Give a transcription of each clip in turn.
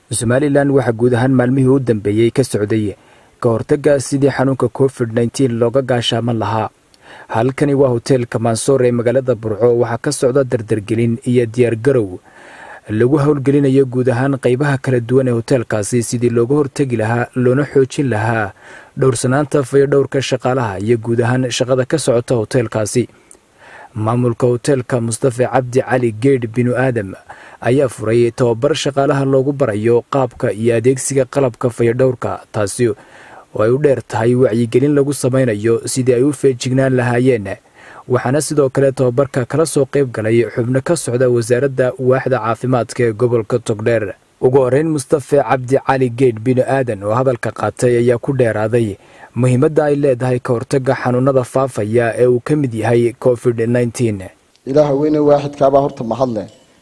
somalilan waxaa guud ahaan maalmihii u dambeeyey ka socday ka hortagga sidii xanuunka covid nteen looga gaashaaman lahaa halkani waa hoteelka mansoor ee magaalada burco waxaa ka socda dardargelin iyo diyaargarow lagu howlgelinayo guud ahaan qaybaha kala duwan ee hoteelkaasi sidii looga hortegi lahaa loona xoojin lahaa dhowrsanaanta fayodhowrka shaqaalaha iyo guud ahaan shaqada ka socota hoteelkaasi maamulka hoteelka mustafe cabdi cali geedh binu aadam ayaa furay tababar shaqaalaha loogu barayo qaabka iyo adeegsiga qalabka fayodhowrka taasi oo ay u dheer tahay wacyigelin lagu samaynayo sidii ay u feejignaan lahaayeen waxaana sidoo kale tababarka kala soo qayb galay xubno ka socda wasaaradda waaxda caafimaadka ee gobolka togdheer ugu horeyn mustafe cabdi cali geedh binu aadan oo hadalka qaatay ayaa ku dheeraaday muhiimadda ay leedahay ka hortagga xanuunada faafaya ee uu ka mid yahay covid nteen ilaaha weyne waaxidkaabaa horta mahadle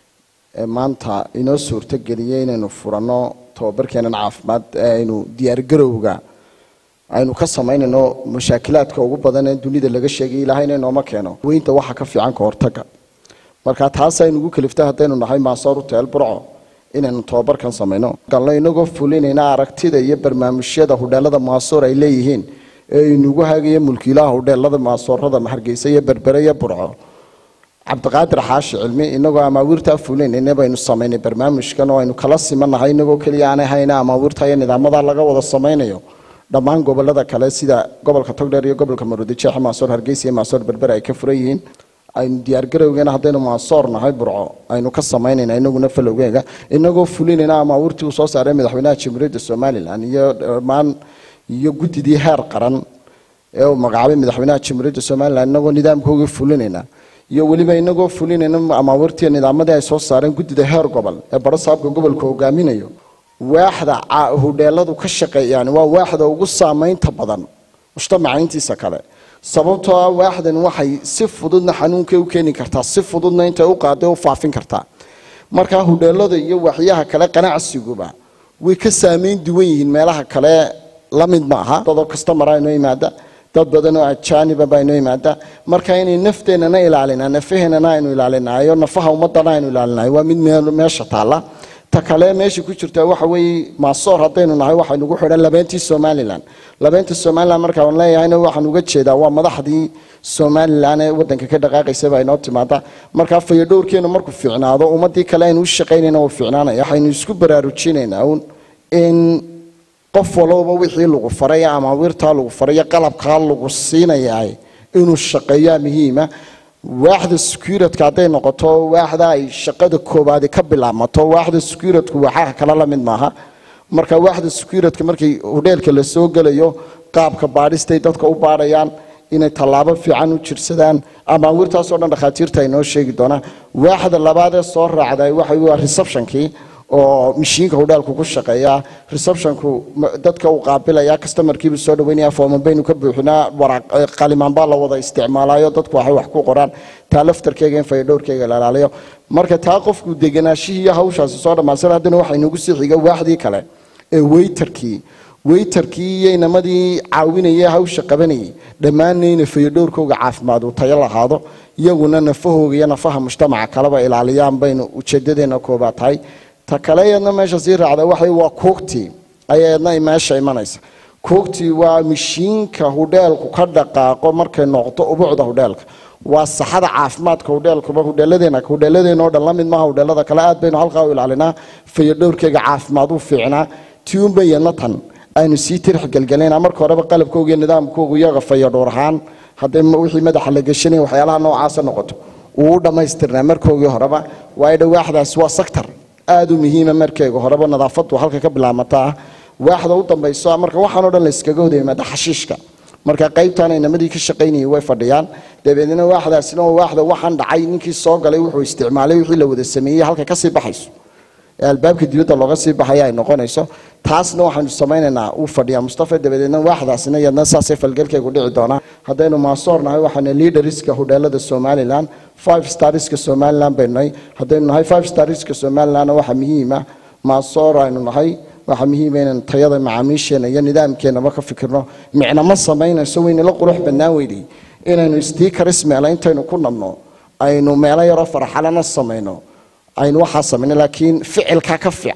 ee maanta inoo suurtogeliyey inaynu furanno tababarkeenan caafimaad ee aynu diyaargarowga aynu ka samaynayno mashaakilaadka ugu badan ee dunida laga sheegay ilaahayna inooma keeno weynta waxa ka fiican ka hortagga marka taas aynu ugu kaliftay haddaynu nahay maasoor uteel burco inaynu tababarkan samayno galno inagoo fulinayna aragtida iyo barnaamijyada hudheelada maasoor ay leeyihiin ee inugu hagaya mulkiilaha hudheelada maasoorada hargeysa iyo berbere iyo burco cabdiqaadir xaashi cilmi inagoo amaawiirtaa fulinayna baynu samaynay barnaamijkan oo aynu kala simanahay inagoo keliya aanay hayna amaawiirta iyo nidaamada laga wada samaynayo dhammaan gobolada kale sida gobolka togdheer iyo gobolka maroodijeex maasoor hargeysa iyo maasoor berbere ay ka furan yihiin aynu diyaargarowgeena haddaynu maasoor nahay burco aynu ka samaynayna inaguna falowgeega inagoo fulinayna amaawiirtii uu soo saaray madaxweynaha jamhuuriyadda somalilan iyo dhammaan iyo guddidii heer qaran ee uu magacaabay madaxweynaha jamhuuriyadda somalilan inagoo nidaamkoogii fulinayna iyo weliba inagoo fulinayna amaawiirtii nidaamadii ay soo saareen guddida heer gobol ee barasaabka gobolka hogaaminayo waaxda hudheeladu ka shaqeeyaan waa waaxda ugu saamaynta badan mujtamaca intiisa kale sababtoo ah waaxdan waxay si fududna xanuunkay u keeni kartaa si fududna intay u qaaday u faafin kartaa markaa hudheelada iyo waxyaha kale qanacsiguba way ka saamayn duwan yihiin meelaha kale la mid ma aha dadoo kastamara inoo yimaada dad badan oo ajaaniba baa inoo yimaada marka inay nafteennana ilaalinaa nafaheennana aynu ilaalinayo nafaha ummadana aynu ilaalinayo waa mid meesha taalla ta kale meesha ku jirta waxa weeye maasoor haddaynu nahay waxaa nagu xidhan labeentii somalilan labeenta somalilan markaan leeyahayna waxaan uga jeedaa waa madaxdii somalilan ee wadanka ka dhaqaaqaysaba inoo timaada markaa fayadhowrkeenu markuu fiicnaado ummadii kale aynu u shaqaynayna uu fiicnaanaya waxaynu isku baraarujinaynaa un in qof walowba wixii lagu faray ama wirtaa lagu faray qalabkaa lagu siinaya inuu shaqeeyaa muhiima waaxda securitk hadday noqoto waaxda ay shaqada koobaadi ka bilaabmato waaxda securitku waxaa kale la mid maaha marka waaxda securitka markii hudheelka la soo gelayo qaabka baadhistay dadka u baadhayaan inay tallaabo fiican u jirsadaan amaawirtaasoo dhan dhakhaatiirta ay noo sheegi doonaan waaxda labaad ee soo raacday waxa waa receptionkii oo mishiinka hudheelku ku shaqeeya receptionku dadka uu qaabilaya customarkiibu soo dhaweynaya fooman baynu ka buuxinaa qalimaan baa la wada isticmaalayo dadku waxay wax ku qoraan taa laftarkeyga in fayadhowrkeyga la ilaaliyo marka taa qofku deganaashihii iyo hawshaasi soo dhammaansan haddana waxaa inagu sii xiga waaxdii kale ee weytarkii weytarkii iyo inamadii caawinaya hawsha qabanayay dhammaanna ina fayadhowrkooga caafimaad uu tayo lahaado iyaguna nafahooga iyo nafaha mujtamaca kaleba ilaaliyaan baynu ujeedadeena koobaad tahay ta kale eedna meesha sii raacda waxay waa koogtii ayaedna meesha imanaysa koogtii waa mishiinka hudheelku ka dhaqaaqo markay noqoto ubucda hudheelka waa saxada caafimaadka hudheelkuba hudheeladeena hudheeladeenoo dhan la mid maaha hudheelada kale aad baynu halkaa u ilaalinaa fayadhowrkeyga caafimaad u fiicnaa tiunba iyadna tan aynu sii tirix gelgelayna marka horeba qalabkooga iyo nidaamkoogu iyaga fayadhowr ahaan hadday wixii madaxa la geshanaya waxyaalaha noocaasa noqoto uu u dhammaystirnaa markoogii horeba waayo dhawaaxdaasi waa sector aada u muhiima markeega horeba nadaafadu halka ka bilaabmataa waaxda u dambayso marka waxaanoo dhan la iskaga wada yimaada xashiishka marka qaybtan inamadii ka shaqaynayay way fadhiyaan dabeedna waaxdaasina waa waaxda waxaan dhacay ninkii soo galay wuxuu isticmaalay wixii la wada sameeyey halka kasii baxayso ee albaabka dibadda looga sii baxaya ay noqonayso taasna waxaanu samaynaynaa uu fadhiyaa mustafa dabadeedna waaxdaasina iyadna saasay falgelkaygu dhici doonaa haddaynu maasoor nahay waxaana leaderiska hudheelada somalilan five starska somalilan baynu nahay haddaynu nahay five starska somalilanna waxaa muhiima maasoor aynu nahay waxaa muhiima inaan tayada macaamiisheena iyo nidaamkeenaba ka fikirno micna ma samaynayso waynala qurux bannaan weydey inaynu stiikaris meela intaynu ku nabno aynu meelo yaroo farxalana samayno aynu waxaa samayno laakiin ficilkaa ka fiican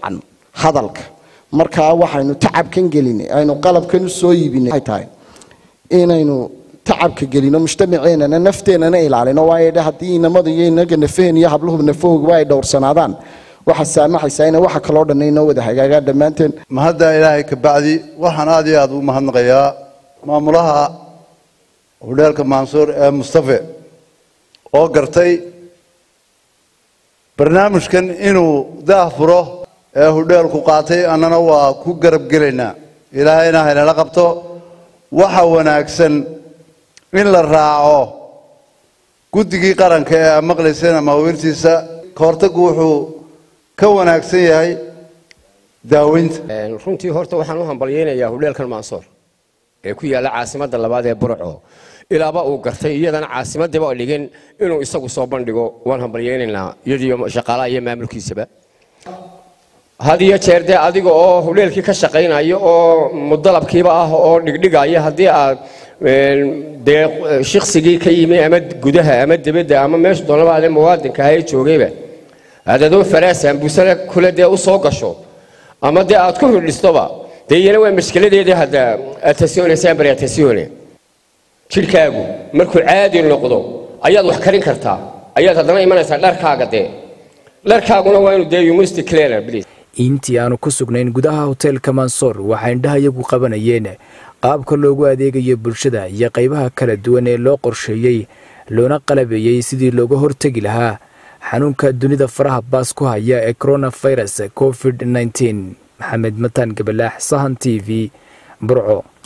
hadalka markaa waxaynu tacabkan gelinay aynu qalabkan u soo iibinay waxay tahay inaynu tacabka gelino mujtamaceennana nafteennana ilaalino waayo dhe haddii inamadu iyo inaga nafaheen iyo habluhu nafahooguba ay dhowrsanaadaan waxaa saamaxaysaa ina waxa kaloo dhan inoo wada hagaagaan dhammaanteen mahadda ilaahay ka bacdi waxaan aad iyo aad u mahadnaqayaa maamulaha hudheelka mansuur ee mustafe oo gartay barnaamijkan inuu daah furo ee hudheelku qaatay annana waa ku garab gelaynaa ilaahayna haynala qabto waxa wanaagsan in la raaco guddigii qaranka ee aad maqlayseen ama haweentiisa ka hortaggu wuxuu ka wanaagsan yahay daaweynta runtii horta waxaan u hambalyeynayaa hudheelkan mansoor ee ku yaalla caasimadda labaad ee burco ilaaba uu gartay iyadana caasimadiiba dhigin inuu isagu soo bandhigo waan hambalyeynaynaa iyadiyo shaqaalaha iyo maamulkiisaba had iyo jeer dee adiga oo hudheelkii ka shaqaynaya oo mudalabkiiba ah oo dhigdhigaya haddii aad dee shiksigii ka yimi ama gudaha ama dibadda ama meesha doonaba ade muwaadinka ahae joogayba aad adoo faraasaan busale kule dee u soo gasho ama dee aad ku hidhistoba dee iyana waa mashkiladeedii hadda atasione sambari atasione jidhkaagu markuu caadi noqdo ayaad wax karin kartaa ayaad haddana imanaysaa dharkaaga dee dharkaaguna waa inuu dee yumisti cleaner please intii aanu ku sugnayn gudaha hoteelka mansoor waxaa indhaha iyagu qabanayeen qaabka loogu adeegayo bulshada iyo qaybaha kala duwan ee loo qorsheeyey loona qalabeeyey sidii looga hortegi lahaa xanuunka dunida faraha baas ku haya ee coronavirus covid nteen maxamed mataan gabalaax sahan t v burco